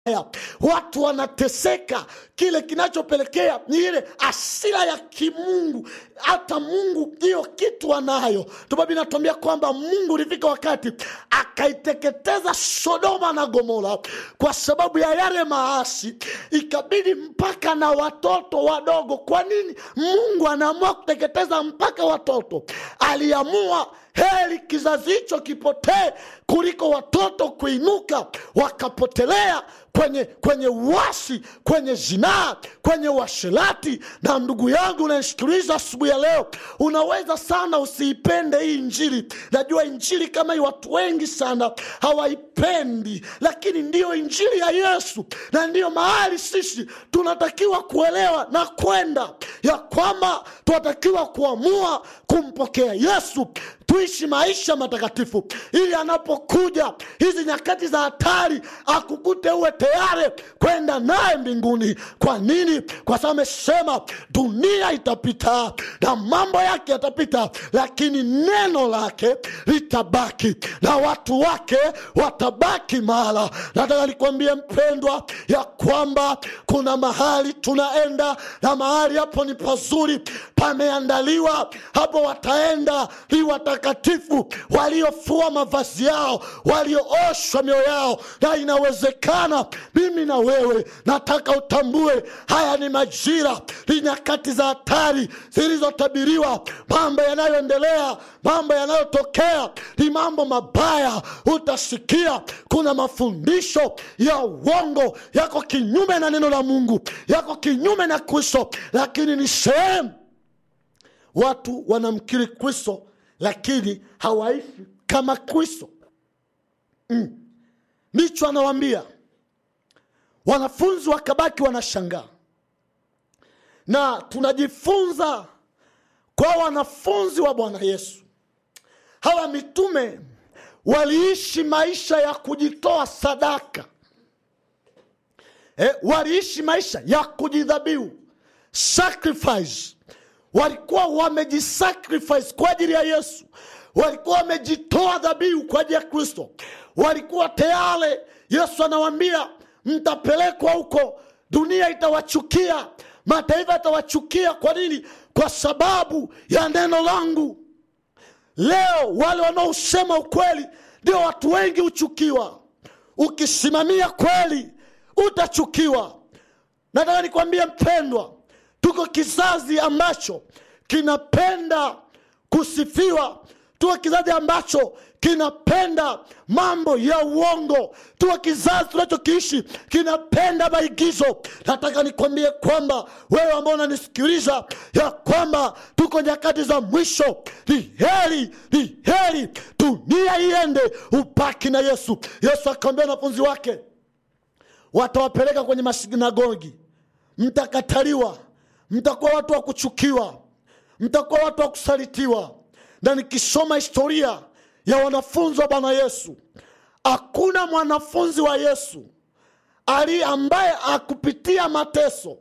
haya watu wanateseka kile kinachopelekea ni ile asira ya kimungu hata mungu hiyo kitu anayo tubabi natuambia kwamba mungu ulifika wakati akaiteketeza sodoma na gomora kwa sababu ya yale maasi ikabidi mpaka na watoto wadogo kwa nini mungu anaamua kuteketeza mpaka watoto aliamua heri kizazi hicho kipotee kuliko watoto kuinuka wakapotelea kwenye kwenye uasi kwenye zinaa kwenye uasherati na ndugu yangu unanisikiliza asubuhi ya leo unaweza sana usiipende hii injili najua injili kama hii watu wengi sana hawaipendi lakini ndiyo injili ya yesu na ndiyo mahali sisi tunatakiwa kuelewa na kwenda ya kwamba tunatakiwa kuamua kumpokea yesu tuishi maisha matakatifu ili anapokuja hizi nyakati za hatari akukute uwe tayari kwenda naye mbinguni kwa nini kwa sababu amesema dunia itapita na mambo yake yatapita lakini neno lake litabaki na watu wake watabaki mahala nataka nikwambie mpendwa ya kwamba kuna mahali tunaenda na mahali hapo ni pazuri pameandaliwa hapo wataenda ni watakatifu waliofua mavazi yao waliooshwa mioyo yao na inawezekana mimi na wewe nataka utambue haya ni majira ni nyakati za hatari zilizotabiriwa mambo yanayoendelea mambo yanayotokea ni mambo mabaya utasikia kuna mafundisho ya uongo yako kinyume na neno la mungu yako kinyume na kristo lakini ni sehemu watu wanamkiri kristo lakini hawaishi kama kristo mm. ndicho anawambia wanafunzi wakabaki wanashangaa na tunajifunza kwa wanafunzi wa bwana yesu hawa mitume waliishi maisha ya kujitoa sadaka eh, waliishi maisha ya kujidhabihu sacrifice walikuwa wamejisacrifice kwa ajili ya yesu walikuwa wamejitoa dhabihu kwa ajili ya kristo walikuwa tayari yesu anawambia mtapelekwa huko dunia itawachukia mataifa yatawachukia kwa nini kwa sababu ya neno langu leo wale wanaosema ukweli ndio watu wengi huchukiwa ukisimamia kweli utachukiwa nataka nikwambie mpendwa tuko kizazi ambacho kinapenda kusifiwa tuko kizazi ambacho kinapenda mambo ya uongo tuko kizazi tunachokiishi kinapenda maigizo nataka nikwambie kwamba wewe ambao unanisikiliza ya kwamba tuko nyakati za mwisho ni heri ni heri dunia iende upaki na yesu yesu akawambia wanafunzi wake watawapeleka kwenye masinagogi mtakataliwa mtakuwa watu wa kuchukiwa mtakuwa watu wa kusalitiwa na nikisoma historia ya wanafunzi wa bwana yesu hakuna mwanafunzi wa yesu ali ambaye akupitia mateso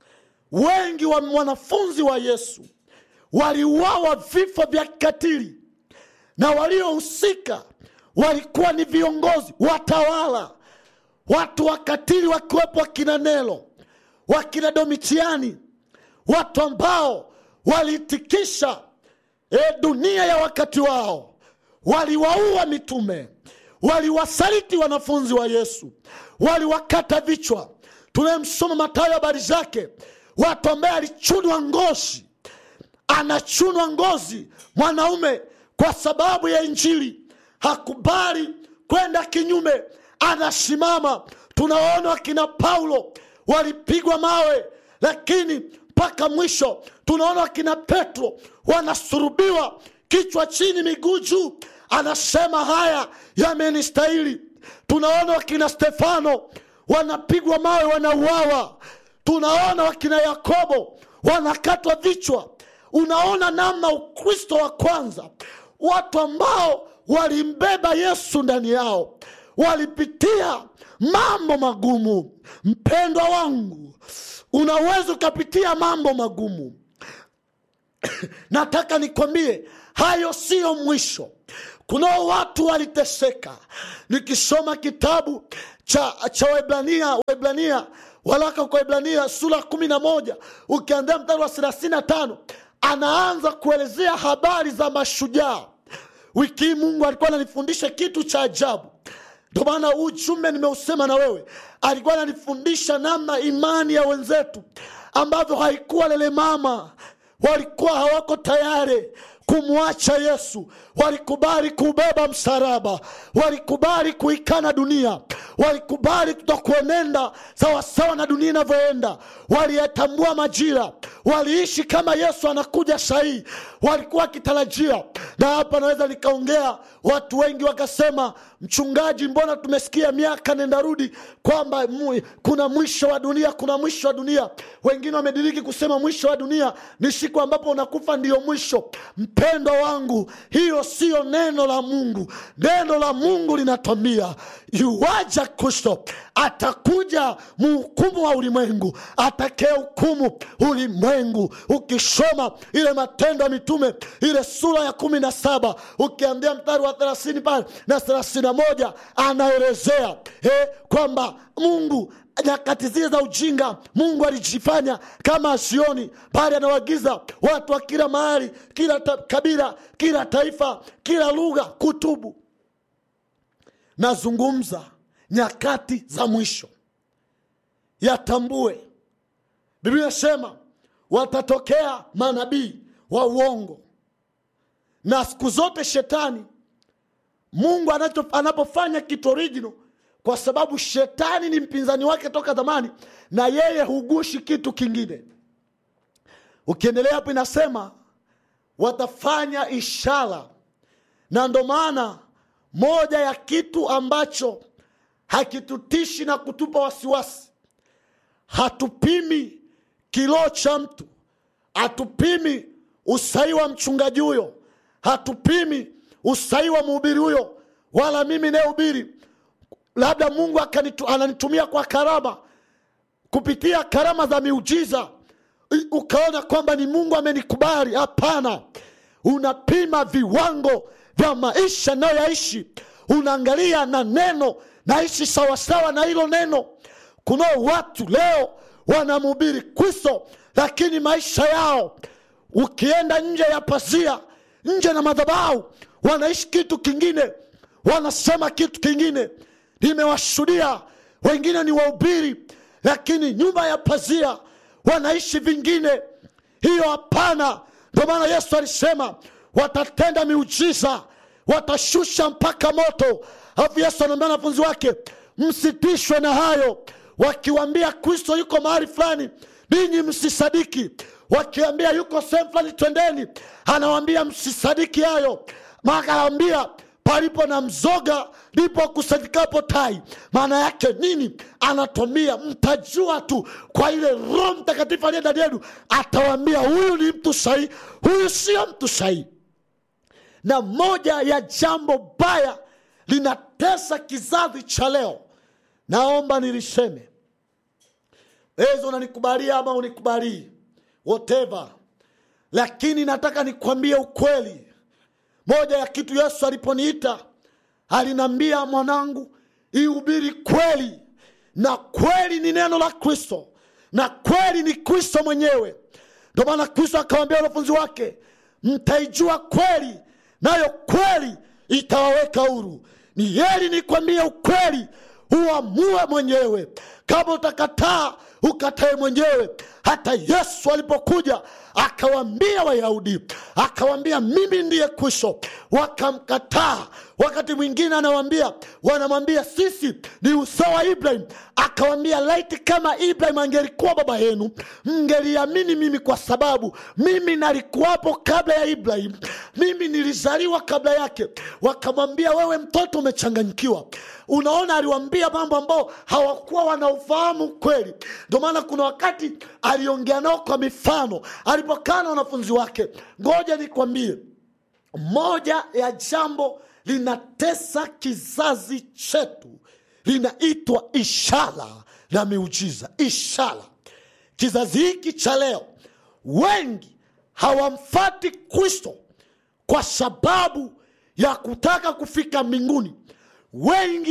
wengi wa wanafunzi wa yesu waliuawa vifo vya kikatili na waliohusika walikuwa ni viongozi watawala watu wakatili wakiwepo wakina nelo wakina domitiani watu ambao waliitikisha e, dunia ya wakati wao waliwaua mitume waliwasaliti wanafunzi wa yesu waliwakata vichwa tunayemsoma matayo habari zake watu ambaye alichunwa ngozi anachunwa ngozi mwanaume kwa sababu ya injili hakubali kwenda kinyume anasimama tunaona wakina paulo walipigwa mawe lakini mpaka mwisho tunaona wakina petro wanasurubiwa kichwa chini miguu juu anasema haya yamenistahili tunaona wakina stefano wanapigwa mawe wanauawa tunaona wakina yakobo wanakatwa vichwa unaona namna ukristo wa kwanza watu ambao walimbeba yesu ndani yao walipitia mambo magumu mpendwa wangu unaweza ukapitia mambo magumu nataka nikwambie hayo siyo mwisho kunao watu waliteseka nikisoma kitabu cha, cha Waebrania, Waebrania waraka kwa Waebrania sura kumi na moja ukianzia mstari wa thelathini na tano anaanza kuelezea habari za mashujaa. Wiki hii Mungu alikuwa ananifundisha kitu cha ajabu. Ndio maana huu ujumbe nimeusema na wewe. Alikuwa ananifundisha namna imani ya wenzetu ambavyo haikuwa lelemama, walikuwa hawako tayari kumwacha Yesu, walikubali kubeba msalaba, walikubali kuikana dunia, walikubali kutokuenenda sawasawa na dunia inavyoenda, waliyatambua majira, waliishi kama Yesu anakuja sahihi, walikuwa wakitarajia. Na hapa naweza nikaongea, watu wengi wakasema, mchungaji, mbona tumesikia miaka nenda rudi kwamba mu- kuna mwisho wa dunia, kuna mwisho wa dunia. Wengine wamediriki kusema mwisho wa dunia ni siku ambapo unakufa ndiyo mwisho. Mpendwa wangu, hiyo siyo neno la Mungu. Neno la Mungu linatwambia yuwaja Kristo, atakuja mhukumu wa ulimwengu, atakaye hukumu ulimwengu. Ukisoma ile Matendo ya Mitume ile sura ya kumi na saba ukianzia mstari wa thelathini pale na thelathini na moja anaelezea eh, kwamba Mungu nyakati zile za ujinga Mungu alijifanya kama asioni, bali anawagiza watu wa kila mahali, kila ta, kabila, kila taifa, kila lugha kutubu. Nazungumza nyakati za mwisho, yatambue. Biblia inasema watatokea manabii wa uongo, na siku zote shetani Mungu anacho, anapofanya kitu original kwa sababu shetani ni mpinzani wake toka zamani, na yeye hugushi kitu kingine. Ukiendelea hapo, inasema watafanya ishara, na ndo maana moja ya kitu ambacho hakitutishi na kutupa wasiwasi, hatupimi kiloo cha mtu, hatupimi usahi wa mchungaji huyo, hatupimi usahi wa mhubiri huyo, wala mimi nayehubiri labda Mungu akanitu, ananitumia kwa karama kupitia karama za miujiza, i- ukaona kwamba ni Mungu amenikubali. Hapana, unapima viwango vya maisha nayoyaishi, unaangalia na neno naishi sawasawa na hilo neno. Kunao watu leo wanamhubiri Kristo, lakini maisha yao ukienda nje ya pazia, nje na madhabahu, wanaishi kitu kingine, wanasema kitu kingine. Nimewashuhudia wengine ni wahubiri, lakini nyuma ya pazia wanaishi vingine. Hiyo hapana. Ndio maana Yesu alisema watatenda miujiza, watashusha mpaka moto. Alafu Yesu anaambia wanafunzi wake, msitishwe na hayo. Wakiwambia Kristo yuko mahali fulani, ninyi msisadiki. Wakiambia yuko sehemu fulani, twendeni, anawambia msisadiki hayo. Makawambia palipo na mzoga ndipo kusanyikapo tai. Maana yake nini? Anatwambia mtajua tu kwa ile Roho Mtakatifu aliye ndani yenu, atawambia huyu ni mtu sahihi, huyu sio mtu sahihi. Na moja ya jambo baya linatesa kizazi cha leo, naomba niliseme, wewe unanikubalia ama unikubalii, whatever, lakini nataka nikwambie ukweli moja ya kitu Yesu aliponiita alinambia, mwanangu, ihubiri kweli, na kweli ni neno la Kristo, na kweli ni Kristo mwenyewe. Ndio maana Kristo akawambia wanafunzi wake, mtaijua kweli, nayo kweli itawaweka huru. Ni heri nikwambie ukweli, uamue mwenyewe. Kama utakataa, ukatae mwenyewe. Hata Yesu alipokuja akawaambia Wayahudi, akawaambia mimi ndiye Kristo, wakamkataa. Wakati mwingine anawambia, wanamwambia sisi ni uzao wa Ibrahim. Akawambia laiti kama Ibrahim angelikuwa baba yenu, mngeliamini mimi, kwa sababu mimi nalikuwapo kabla ya Ibrahim, mimi nilizaliwa kabla yake. Wakamwambia wewe mtoto umechanganyikiwa. Unaona, aliwambia mambo ambao hawakuwa wanaufahamu kweli. Ndio maana kuna wakati aliongea nao kwa mifano alipokaa na wanafunzi wake. Ngoja nikwambie, moja ya jambo linatesa kizazi chetu linaitwa ishara na miujiza. Ishara, kizazi hiki cha leo, wengi hawamfati Kristo kwa sababu ya kutaka kufika mbinguni. Wengi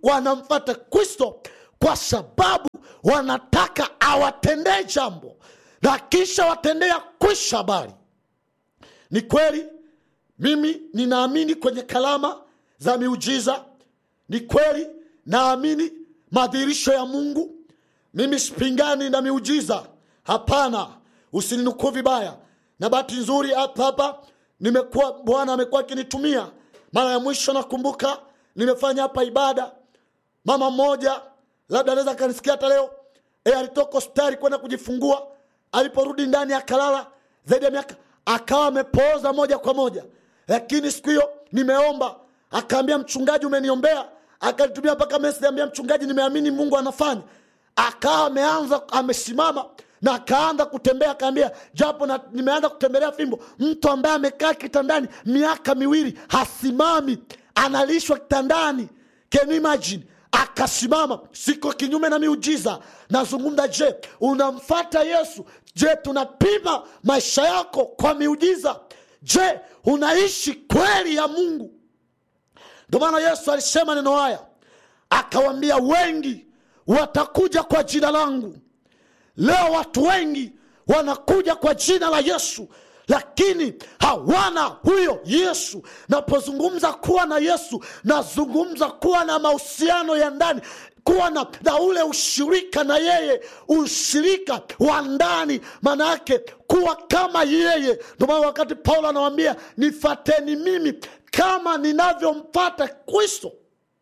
wanamfata kristo kwa sababu wanataka awatendee jambo na kisha watendea kwisha habari ni kweli mimi ninaamini kwenye kalama za miujiza ni kweli naamini madhihirisho ya mungu mimi sipingani na miujiza hapana usininukuu vibaya na bahati nzuri hapa hapa nimekuwa bwana amekuwa akinitumia mara ya mwisho nakumbuka nimefanya hapa ibada mama mmoja labda anaweza akanisikia hata leo e, alitoka hospitali kwenda kujifungua aliporudi ndani akalala zaidi ya miaka akawa amepooza moja kwa moja lakini siku hiyo nimeomba akaambia mchungaji umeniombea akanitumia mpaka message ambia mchungaji nimeamini mungu anafanya akawa ameanza amesimama na akaanza kutembea akaambia japo na, nimeanza kutembelea fimbo mtu ambaye amekaa kitandani miaka miwili hasimami analishwa kitandani can you imagine akasimama siko kinyume na miujiza nazungumza je unamfata yesu je tunapima maisha yako kwa miujiza je unaishi kweli ya mungu ndio maana yesu alisema neno haya akawambia wengi watakuja kwa jina langu leo watu wengi wanakuja kwa jina la yesu lakini hawana huyo yesu napozungumza kuwa na yesu nazungumza kuwa na mahusiano ya ndani kuwa na, na ule ushirika na yeye ushirika wa ndani maana yake kuwa kama yeye ndio maana wakati paulo anawambia nifateni mimi kama ninavyompata kristo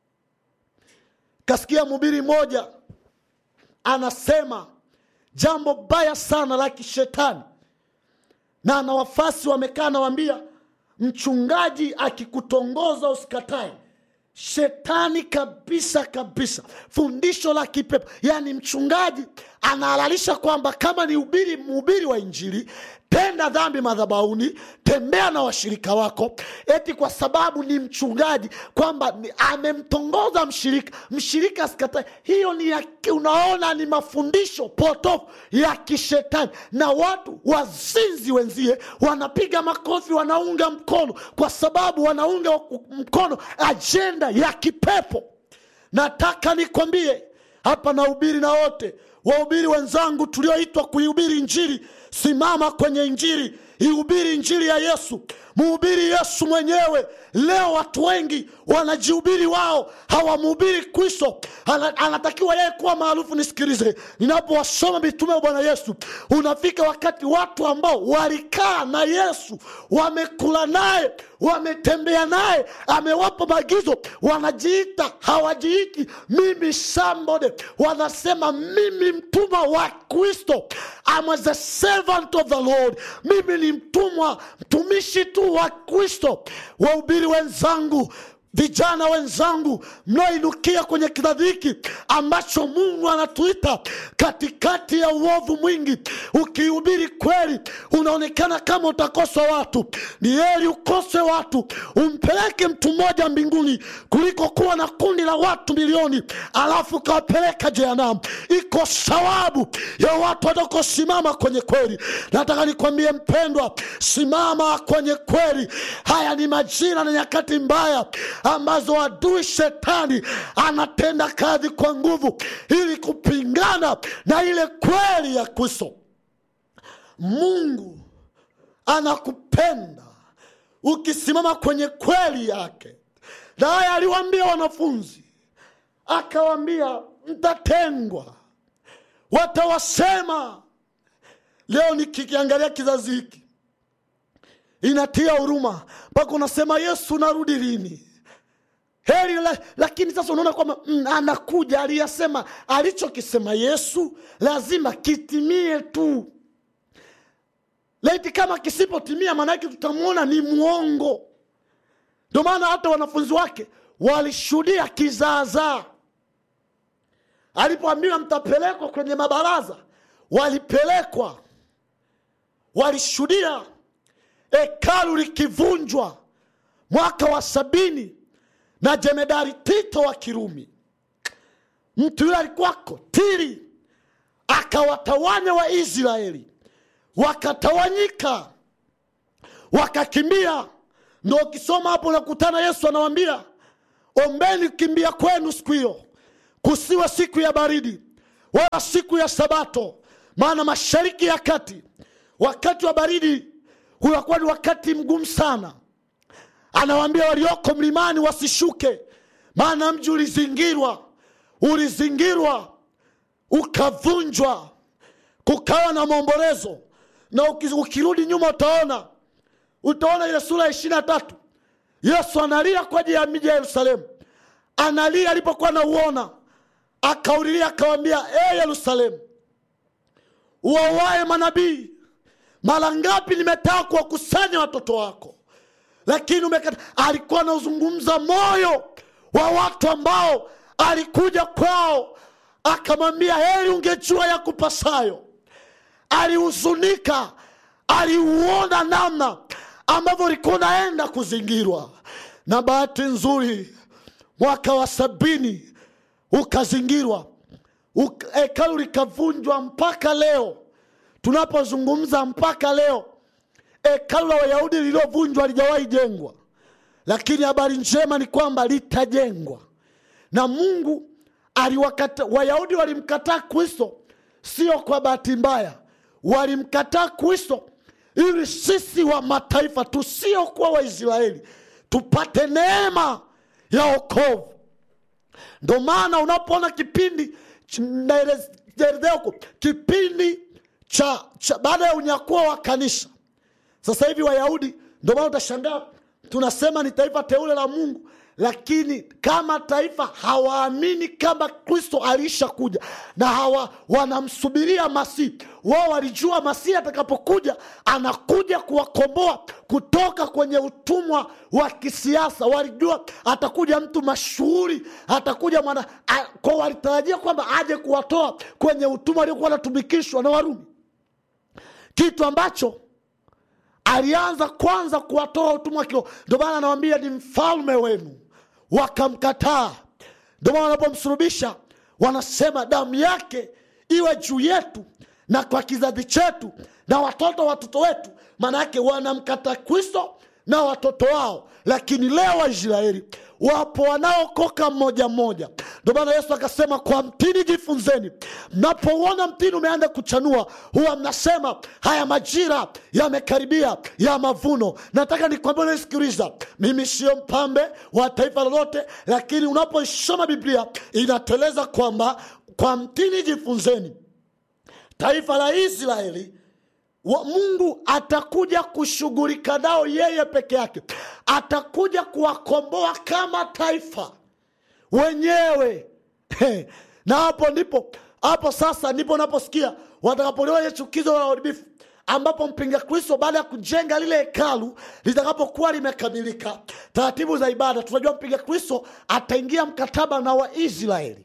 kasikia mhubiri mmoja anasema jambo baya sana la kishetani na na wafasi wamekaa nawambia mchungaji akikutongoza usikatae shetani kabisa kabisa fundisho la kipepo yaani mchungaji anahalalisha kwamba kama ni ubiri mhubiri wa injili tenda dhambi madhabauni tembea na washirika wako eti kwa sababu ni mchungaji kwamba ni- amemtongoza mshirika mshirika asikatae hiyo ni ya, unaona ni mafundisho potofu ya kishetani na watu wazinzi wenzie wanapiga makofi wanaunga mkono kwa sababu wanaunga mkono ajenda ya kipepo nataka nikwambie hapa nahubiri na wote wahubiri wenzangu tulioitwa kuihubiri injili simama kwenye injili ihubiri injili ya yesu mhubiri yesu mwenyewe leo watu wengi wanajihubiri wao hawamhubiri kristo Ana- anatakiwa yeye kuwa maarufu nisikilize ninapowasoma mitume wa bwana yesu unafika wakati watu ambao walikaa na yesu wamekula naye wametembea naye amewapa maagizo wanajiita hawajiiti mimi sambode wanasema mimi mtumwa wa kristo I'm as a servant of the lord mimi ni mtumwa mtumishi tu wa kristo wahubiri wenzangu vijana wenzangu mnaoinukia kwenye kizazi hiki ambacho mungu anatuita katikati ya uovu mwingi ukihubiri kweli unaonekana kama utakosa watu ni heri ukose watu umpeleke mtu mmoja mbinguni kuliko kuwa na kundi la watu milioni alafu ukawapeleka jehanamu iko sawabu ya watu watakosimama kwenye kweli nataka nikwambie mpendwa simama kwenye kweli haya ni majira na nyakati mbaya ambazo adui shetani anatenda kazi kwa nguvu ili kupingana na ile kweli ya kristo mungu anakupenda ukisimama kwenye kweli yake na haya aliwaambia wanafunzi akawambia mtatengwa watawasema leo nikikiangalia kizazi hiki inatia huruma mpaka unasema yesu narudi lini heri la, lakini sasa unaona kwamba mm, anakuja aliyasema alichokisema yesu lazima kitimie tu laiti kama kisipotimia maanake tutamwona ni mwongo ndio maana hata wanafunzi wake walishuhudia kizaazaa alipoambiwa mtapelekwa kwenye mabaraza walipelekwa walishuhudia hekalu likivunjwa mwaka wa sabini na jemedari tito wa kirumi mtu yule alikuwako tiri akawatawanya waisraeli wakatawanyika wakakimbia ndo ukisoma hapo unakutana yesu anawambia ombeni kimbia kwenu siku hiyo kusiwe siku ya baridi wala siku ya sabato maana mashariki ya kati wakati wa baridi unakuwa ni wakati mgumu sana anawaambia walioko mlimani wasishuke maana mji ulizingirwa ulizingirwa ukavunjwa kukawa na maombolezo na uki- ukirudi nyuma utaona utaona ile sura ya ishiri na tatu yesu analia kwa ajili ya miji ya yerusalemu analia alipokuwa nauona akaulilia akawambia e yerusalemu uwawaye manabii mara ngapi nimetaka kuwakusanya watoto wako lakini umekata alikuwa anauzungumza moyo wa watu ambao alikuja kwao akamwambia heri ungejua ya kupasayo alihuzunika aliuona namna ambavyo ulikuwa unaenda kuzingirwa na bahati nzuri mwaka wa sabini ukazingirwa Uk- hekalu likavunjwa mpaka leo tunapozungumza mpaka leo hekalu la wayahudi lililovunjwa lijawahi jengwa lakini habari njema ni kwamba litajengwa na mungu aliwakata wayahudi walimkataa kristo sio kwa bahati mbaya walimkataa kristo ili sisi wa mataifa tusiokuwa waisraeli tupate neema ya okovu ndo maana unapoona kipindi ch- naelezea huko kipindi cha, cha baada ya unyakuo wa kanisa sasa hivi wayahudi ndio maana utashangaa tunasema ni taifa teule la mungu lakini kama taifa hawaamini kama kristo aliisha kuja na hawa wanamsubiria masihi wao walijua masihi atakapokuja anakuja kuwakomboa kutoka kwenye utumwa wa kisiasa walijua atakuja mtu mashuhuri atakuja mwana a- kwa walitarajia kwamba aje kuwatoa kwenye utumwa aliokuwa anatumikishwa na warumi kitu ambacho alianza kwanza kuwatoa utumwa kilo ndio maana anawambia ni mfalme wenu wakamkataa ndio maana wanapomsulubisha wanasema damu yake iwe juu yetu na kwa kizazi chetu na watoto watoto wetu maana yake wanamkata kristo na watoto wao lakini leo waisraeli wapo wanaokoka mmoja mmoja ndio maana yesu akasema kwa mtini jifunzeni mnapouona mtini umeanza kuchanua huwa mnasema haya majira yamekaribia ya mavuno nataka nikwambia unasikiliza mimi sio mpambe wa taifa lolote lakini unapoisoma biblia inateleza kwamba kwa mtini jifunzeni taifa la israeli wa mungu atakuja kushughulika nao yeye peke yake atakuja kuwakomboa kama taifa wenyewe na hapo ndipo hapo sasa ndipo naposikia watakapoliona ile chukizo la uharibifu ambapo mpinga kristo baada ya kujenga lile hekalu litakapokuwa limekamilika taratibu za ibada tunajua mpinga kristo ataingia mkataba na waisraeli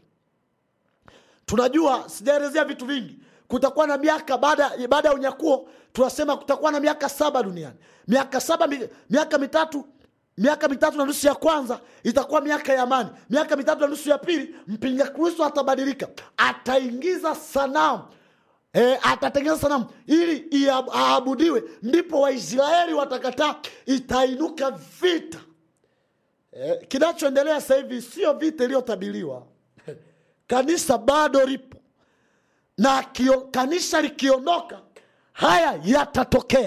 tunajua sijaelezea vitu vingi kutakuwa na miaka baada baada ya unyakuo tunasema kutakuwa na miaka saba duniani miaka saba mi, miaka mitatu miaka mitatu na nusu ya kwanza itakuwa miaka ya amani miaka mitatu na nusu ya pili mpinga kristo atabadilika ataingiza sanamu E, atatengeneza sanamu ili ia- aabudiwe ndipo waisraeli watakataa itainuka vita e, kinachoendelea sasa hivi sio vita iliyotabiriwa kanisa bado lipo na kio, kanisa likiondoka haya yatatokea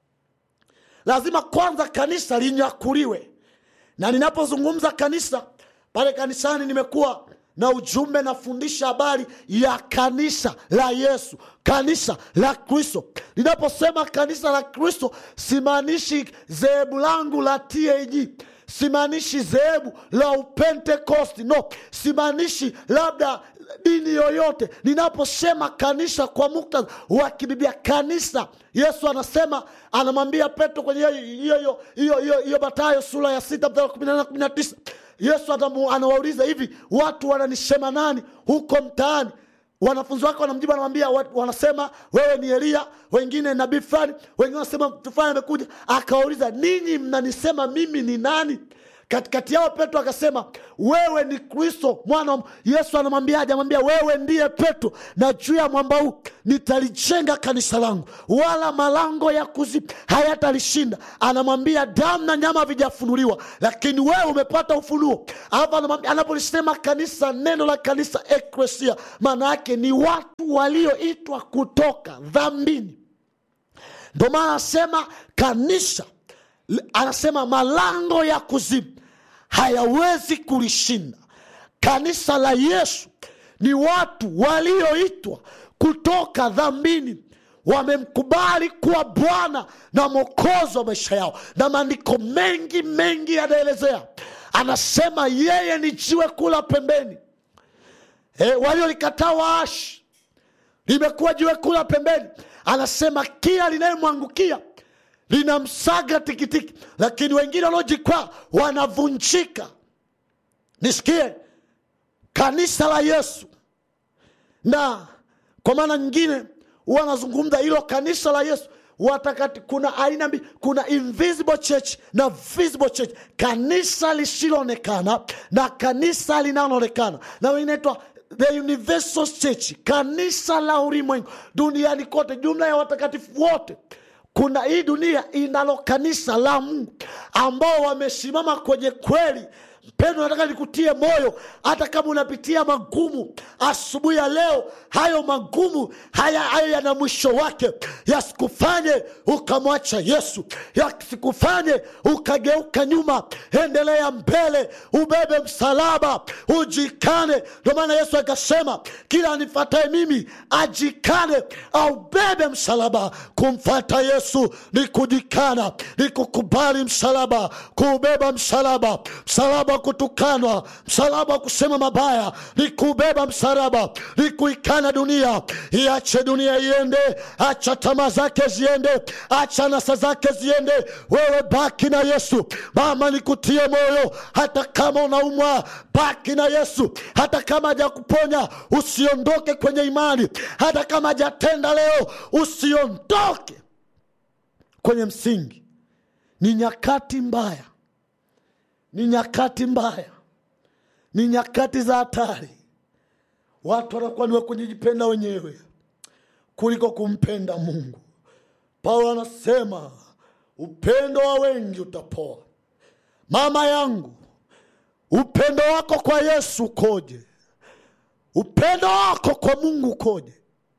lazima kwanza kanisa linyakuliwe na ninapozungumza kanisa pale kanisani nimekuwa na ujumbe nafundisha habari ya kanisa la yesu kanisa la kristo ninaposema kanisa la kristo simaanishi dhehebu langu la tag simaanishi dhehebu la upentekosti no simaanishi labda dini yoyote ninaposema kanisa kwa muktadha wa kibiblia kanisa yesu anasema anamwambia petro kwenye hiyo- hiyo hiyo- hiyo hiyo hiyo matayo sura ya sita mstari wa kumi na nane na kumi na tisa yesu atamu- anawauliza hivi watu wananisema nani huko mtaani wanafunzi wake wanamjibu anamwambia wa- wanasema wewe ni elia wengine nabii fulani wengine wanasema mtu fulani amekuja akawauliza ninyi mnanisema mimi ni nani katikati yao petro akasema wewe ni kristo mwana wa Mungu." yesu anamwambiaje anamwambia wewe ndiye petro na juu ya mwamba huu nitalijenga kanisa langu wala malango ya kuzimu hayatalishinda anamwambia damu na nyama havijafunuliwa lakini wewe umepata ufunuo alafu anamwambia- anapolisema kanisa neno la kanisa ekresia maana yake ni watu walioitwa kutoka dhambini ndio maana anasema kanisa anasema malango ya kuzimu hayawezi kulishinda kanisa la yesu ni watu walioitwa kutoka dhambini wamemkubali kuwa bwana na mwokozi wa maisha yao na maandiko mengi mengi yanaelezea anasema yeye ni jiwe kula pembeni e, waliolikataa waashi limekuwa jiwe kula pembeni anasema kila linayemwangukia linamsaga tikitiki lakini wengine wanaojikwaa wanavunjika nisikie kanisa la yesu na kwa maana nyingine huwa anazungumza hilo kanisa la yesu watakati kuna aina mbili kuna invisible church na visible church kanisa lisiloonekana na kanisa linaloonekana na inaitwa the universal church kanisa la ulimwengu duniani kote jumla ya watakatifu wote kuna hii dunia inalo kanisa la mungu ambao wamesimama kwenye kweli mpendo nataka nikutie moyo hata kama unapitia magumu asubuhi ya leo hayo magumu haya hayo yana mwisho wake yasikufanye ukamwacha yesu yasikufanye ukageuka nyuma endelea mbele ubebe msalaba ujikane ndio maana yesu akasema kila anifatae mimi ajikane aubebe msalaba kumfata yesu ni kujikana ni kukubali msalaba kuubeba msalaba msalaba wa kutukanwa msalaba wa kusema mabaya ni kubeba msalaba ni kuikana dunia iache dunia iende acha tamaa zake ziende acha nasa zake ziende wewe baki na yesu mama nikutie moyo hata kama unaumwa baki na yesu hata kama hajakuponya usiondoke kwenye imani hata kama hajatenda leo usiondoke kwenye msingi ni nyakati mbaya ni nyakati mbaya ni nyakati za hatari watu wanakuwa niwe kujijipenda wenyewe kuliko kumpenda mungu paulo anasema upendo wa wengi utapoa mama yangu upendo wako kwa yesu ukoje upendo wako kwa mungu ukoje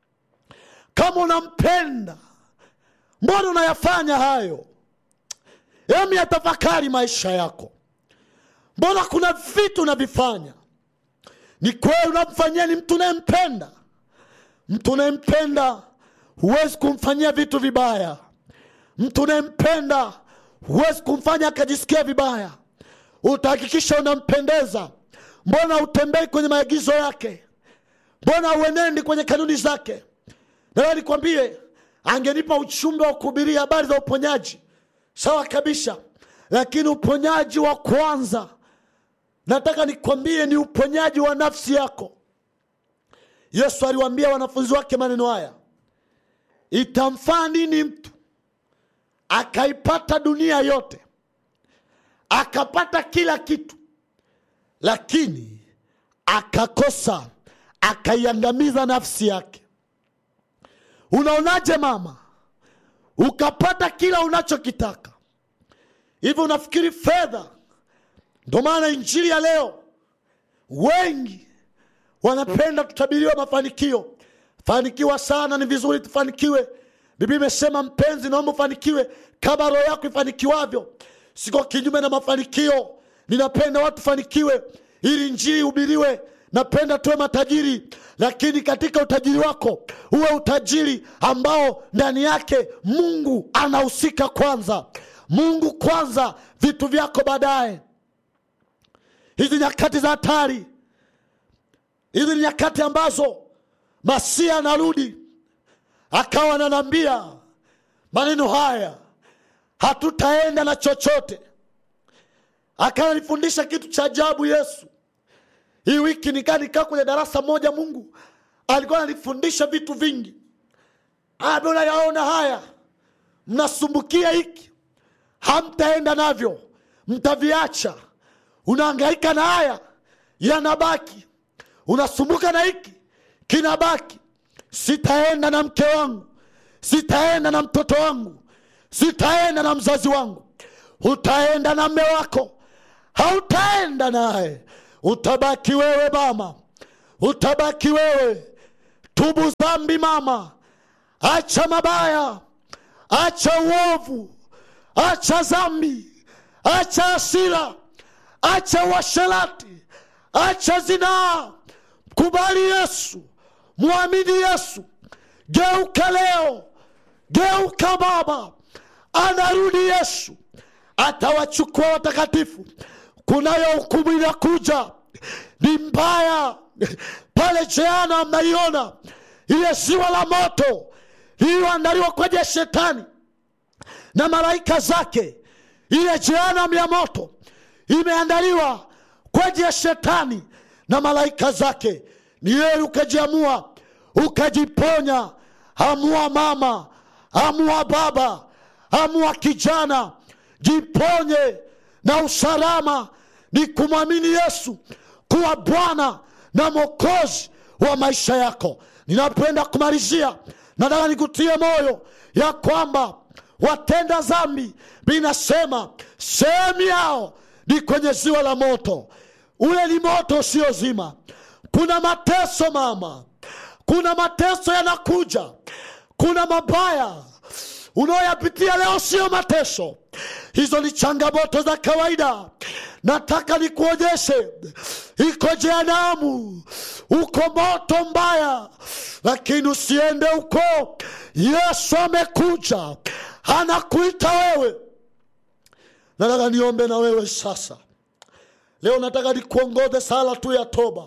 kama unampenda mbona unayafanya hayo emi yatafakari maisha yako mbona kuna vitu unavifanya ni kweli unamfanyia ni mtu unayempenda mtu unayempenda huwezi kumfanyia vitu vibaya mtu unayempenda huwezi kumfanya akajisikia vibaya utahakikisha unampendeza mbona utembei kwenye maagizo yake mbona uenendi kwenye kanuni zake nawe nikwambie angenipa uchumbe wa kuhubiria habari za uponyaji sawa kabisa lakini uponyaji wa kwanza nataka nikwambie ni uponyaji wa nafsi yako yesu aliwaambia wanafunzi wake maneno haya itamfaa nini mtu akaipata dunia yote akapata kila kitu lakini akakosa akaiangamiza nafsi yake unaonaje mama ukapata kila unachokitaka hivi unafikiri fedha ndo maana injili ya leo wengi wanapenda tutabiriwa mafanikio fanikiwa sana ni vizuri tufanikiwe biblia imesema mpenzi naomba ufanikiwe kama roho yako ifanikiwavyo siko kinyume na mafanikio ninapenda watu fanikiwe ili njii ihubiriwe napenda tuwe matajiri lakini katika utajiri wako uwe utajiri ambao ndani yake mungu anahusika kwanza mungu kwanza vitu vyako baadaye hizi nyakati za hatari hizi ni nyakati ambazo masia anarudi akawa ananiambia maneno haya hatutaenda na chochote akawa nifundisha kitu cha ajabu yesu hii wiki nikaa nikaa kwenye darasa moja mungu alikuwa ananifundisha vitu vingi abona yaona haya mnasumbukia hiki hamtaenda navyo mtaviacha unaangaika na haya yanabaki unasumbuka na hiki kinabaki sitaenda na mke wangu sitaenda na mtoto wangu sitaenda na mzazi wangu utaenda na mme wako hautaenda naye utabaki wewe mama utabaki wewe tubu dhambi mama acha mabaya acha uovu acha dhambi acha asira acha uasherati acha zinaa kubali yesu mwamini yesu geuka leo geuka baba anarudi yesu atawachukua watakatifu kunayo hukumu inakuja ni mbaya pale jeana mnaiona ile ziwa la moto lililoandaliwa kwa ajili ya shetani na malaika zake ile jehanam ya moto imeandaliwa kwa ajili ya shetani na malaika zake ni yeye ukajiamua ukajiponya amua mama amua baba amua kijana jiponye na usalama ni kumwamini yesu kuwa bwana na mwokozi wa maisha yako ninapoenda kumalizia nataka nikutie moyo ya kwamba watenda dhambi binasema sehemu yao ni kwenye ziwa la moto ule ni moto usiozima kuna mateso mama kuna mateso yanakuja kuna mabaya unaoyapitia leo sio mateso hizo ni changamoto za kawaida nataka nikuonyeshe iko jehanamu uko moto mbaya lakini usiende huko yesu amekuja anakuita wewe nataka niombe na wewe sasa leo nataka nikuongoze sala tu ya toba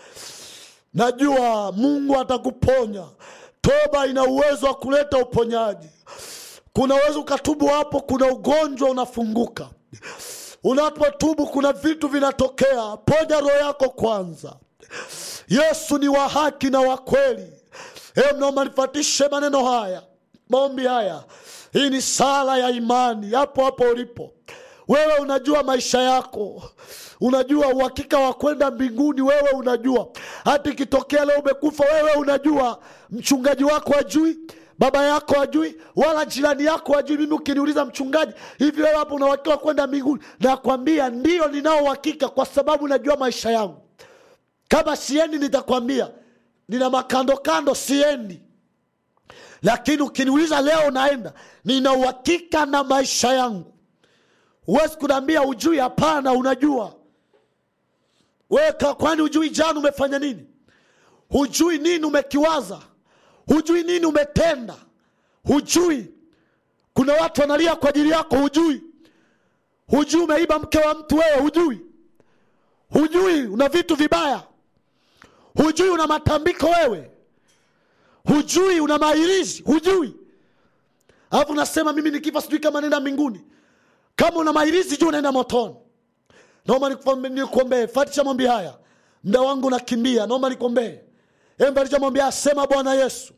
najua mungu atakuponya toba ina uwezo wa kuleta uponyaji kuna uwezo ukatubu hapo kuna ugonjwa unafunguka unapotubu kuna vitu vinatokea ponya roho yako kwanza yesu ni wa haki na wa kweli e mnaomba nifatishe maneno haya maombi haya hii ni sala ya imani hapo hapo ulipo wewe unajua maisha yako unajua uhakika wa kwenda mbinguni wewe unajua hata ikitokea leo umekufa wewe unajua mchungaji wako ajui baba yako ajui wala jirani yako ajui mimi ukiniuliza mchungaji hivi wewe hapo una uhakika wa kwenda mbinguni nakwambia ndio ninao uhakika kwa sababu najua maisha yangu kama siendi nitakwambia nina makando kando siendi lakini ukiniuliza leo naenda nina uhakika na maisha yangu huwezi kunaambia ujui hapana unajua weka kwani hujui jana umefanya nini hujui nini umekiwaza hujui nini umetenda hujui kuna watu wanalia kwa ajili yako hujui hujui umeiba mke wa mtu wewe hujui hujui una vitu vibaya hujui una matambiko wewe hujui una mairizi hujui alafu nasema mimi nikifa sijui kama naenda mbinguni kama una mairizi juu unaenda motoni naomba nikuombe- nikuombee fatisha mombi haya mda wangu nakimbia naomba nikuombee emfatisha mombi haya sema bwana yesu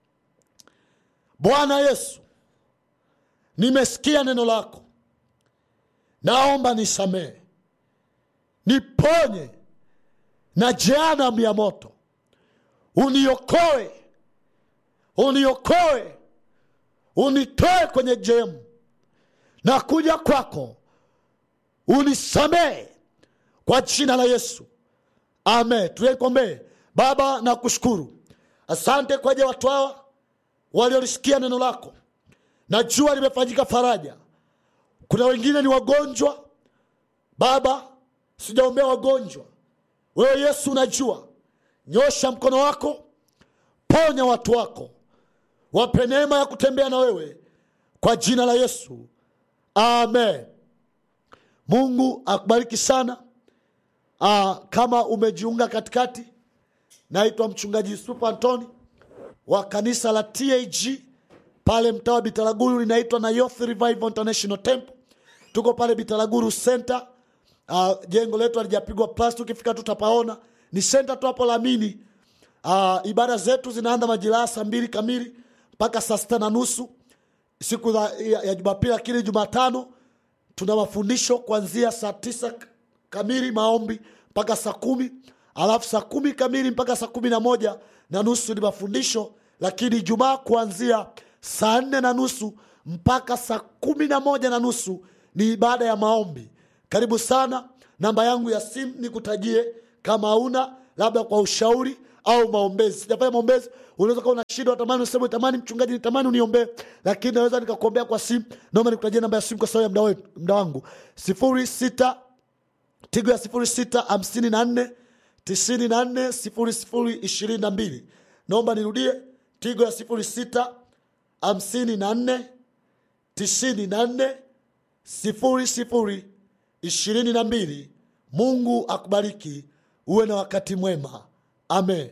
bwana yesu nimesikia neno lako naomba nisamehe niponye na jehanamu ya moto uniokoe uniokoe unitoe kwenye jehemu na kuja kwako unisamehe kwa jina la yesu amen tuyekombee baba na kushukuru asante kwa ajili ya watu hawa waliolisikia neno lako najua limefanyika faraja kuna wengine ni wagonjwa baba sijaombea wagonjwa wewe yesu unajua nyosha mkono wako ponya watu wako wape neema ya kutembea na wewe kwa jina la yesu amen mungu akubariki sana Aa, kama umejiunga katikati naitwa mchungaji yusufu antoni wa kanisa la tag pale mtaa wa bitaraguru linaitwa na Youth Revival International Temple. Tuko pale Bitaraguru Center. Uh, jengo letu halijapigwa plasta, ukifika tutapaona. Ni center tu hapo Lamini. Uh, ibada zetu zinaanza majira saa mbili kamili mpaka saa sita na nusu siku za, ya, ya Jumapili, lakini Jumatano tuna mafundisho kuanzia saa tisa kamili maombi mpaka saa kumi alafu saa kumi kamili mpaka saa kumi na moja na nusu ni mafundisho lakini Ijumaa kuanzia saa nne na nusu mpaka saa kumi na moja na nusu ni ibada ya maombi. Karibu sana. Namba yangu ya simu nikutajie, kama hauna labda kwa ushauri au maombezi. Sijafanya maombezi, unaweza kuwa una shida, unatamani useme, tamani mchungaji, nitamani uniombee, lakini naweza nikakuombea kwa simu. Naomba nikutajie namba ya simu kwa sababu ya muda wetu, muda wangu sifuri sita tigo ya sifuri sita hamsini na nne tisini na nne sifuri sifuri ishirini na mbili. Naomba nirudie, tigo ya sifuri sita hamsini na nne tisini na nne sifuri sifuri ishirini na mbili. Mungu akubariki, uwe na wakati mwema. Amen.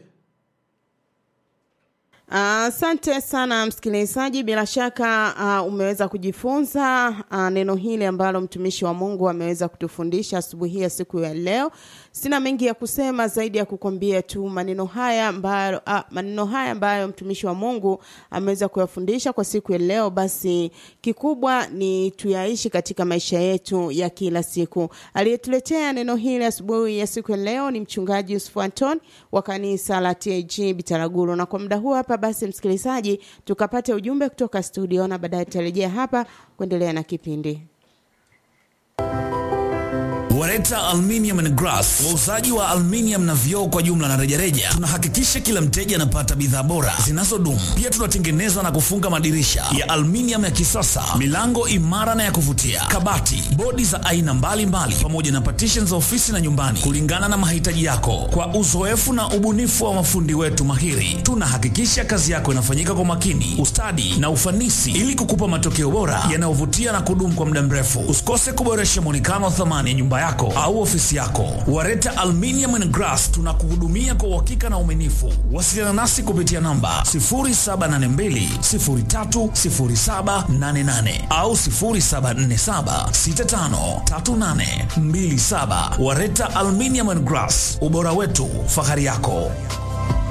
Asante sana msikilizaji, bila shaka uh, umeweza kujifunza uh, neno hili ambalo mtumishi wa Mungu ameweza kutufundisha asubuhi ya siku ya leo. Sina mengi ya kusema zaidi ya kukwambia tu maneno haya ambayo uh, maneno haya ambayo mtumishi wa Mungu ameweza kuyafundisha kwa siku ya leo, basi kikubwa ni tuyaishi katika maisha yetu ya kila siku. Aliyetuletea neno hili asubuhi ya siku ya leo ni mchungaji Yusuf Anton wa kanisa la TAG Bitaraguru, na kwa muda huu hapa basi msikilizaji, tukapate ujumbe kutoka studio na baadaye tutarejea hapa kuendelea na kipindi. Wareta Aluminium and Glass, wauzaji wa aluminium na vioo kwa jumla na rejareja. Tunahakikisha kila mteja anapata bidhaa bora zinazodumu. Pia tunatengeneza na kufunga madirisha ya aluminium ya kisasa, milango imara na ya kuvutia, kabati, bodi za aina mbalimbali, pamoja na partition za ofisi na nyumbani, kulingana na mahitaji yako. Kwa uzoefu na ubunifu wa mafundi wetu mahiri, tunahakikisha kazi yako inafanyika kwa makini, ustadi na ufanisi, ili kukupa matokeo bora yanayovutia na kudumu kwa muda mrefu. Usikose kuboresha muonekano wa thamani ya nyumba yako au ofisi yako. Wareta Aluminium and Glass tunakuhudumia kwa uhakika na uaminifu. Wasiliana nasi kupitia namba 0782030788 au 0747653827. Wareta Aluminium and Glass, ubora wetu, fahari yako.